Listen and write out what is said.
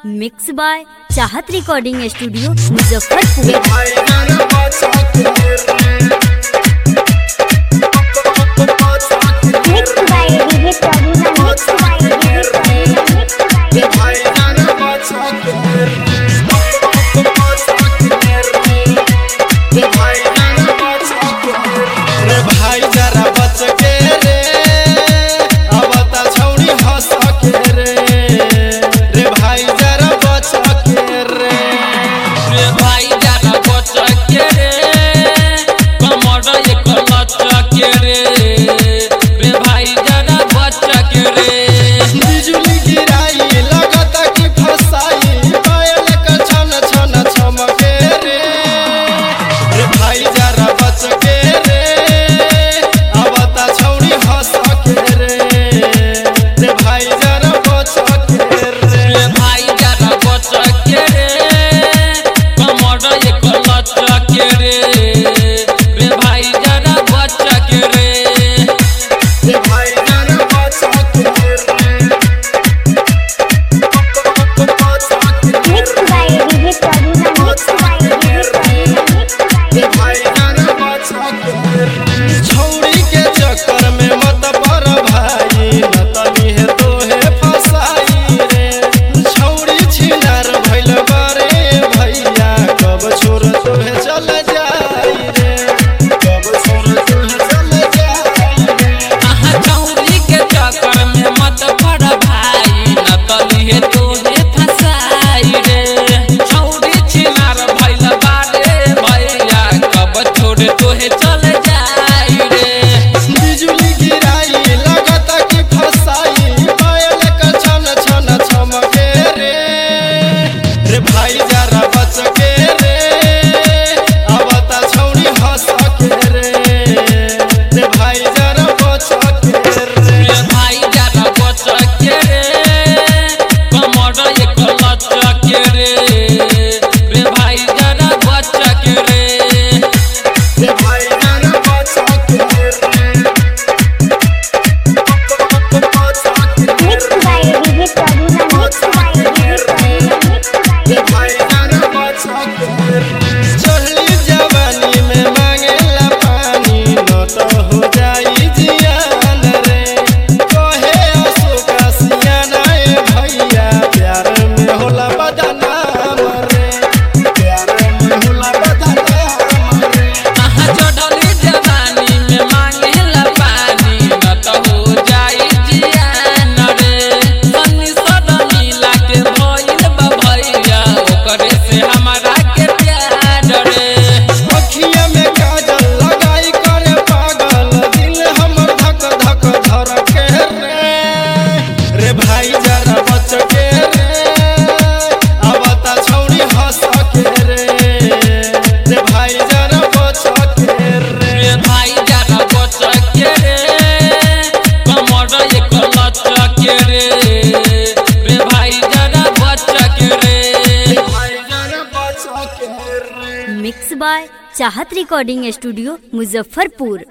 mix by Chahat recording studio Muzaffarpur Mixed by DJ Pravina, mixed by DJ Pravina, mixed by रे भाई जरा बच के रे अब ता छौड़ी हंस के रे रे भाई जरा बच के रे रे भाई जाना बच के रे कमर एक लच के रे रे भाई जाना बच के रे बिजुली गिराई लगता कि फसाई पायल का छन छन छमके रे रे भाई जरा बच के रे अब ता छौड़ी हंस के रे रे भाई जरा बच के रे रे भाई जाना बच के रे कमर एक लच के रे रे भाई जाना बच के रे रे भाई जरा बच के रे Mixed by DJ Pravina, mixed by DJ Pravina, mixed by छौड़ी के चक्कर में मत पर भाई न तनी है तोहे फसाई रे छौड़ी छिनार भइल बारे भैया कब छोड़ तोहे चल जाई रे कब छोड़ तोहे चल जाई रे आहा चौरी के चक्कर में मत पड़ भाई न तली है तोहे फसाई रे चौरी छिनार भइल बारे भैया कब छोड़ तोहे चल जाई रे बिजुली गिराई लगता कि फसाई पायल का छन छन छमके रे रे भाई जरा बच के रे अब ता छौड़ी हंस के रे रे भाई जरा बच के रे रे भाई जाना बच के रे कमर एक लच के रे रे भाई जाना बच के रे रे भाई जरा बच के रे Mixed by DJ Pravina, mixed by DJ Pravina, mixed by चढ़ली जवानी में मांगेला पानी न तो हो जाई जियान रे कहे अशोका सियाना ए भैया प्यार में होला बदनाम रे प्यार में होला बदनाम रे आहा चढ़ली जवानी में मांगेला पानी न त हो जाई जियान रे सन्नी सदनी लागे भइल बा भैया ओकरे से हमारा के प्यार रे अखिया में काजल लगाई करे पागल दिल हमर धक धक धर के रे रे भाई जरा बच के रे अब ता छौड़ी हंस के रे रे भाई जरा बच के रे रे भाई जाना बच के रे कमर एक लच के रे रे भाई जाना बच के रे भाई जरा बच के रे mix by Chahat recording studio Muzaffarpur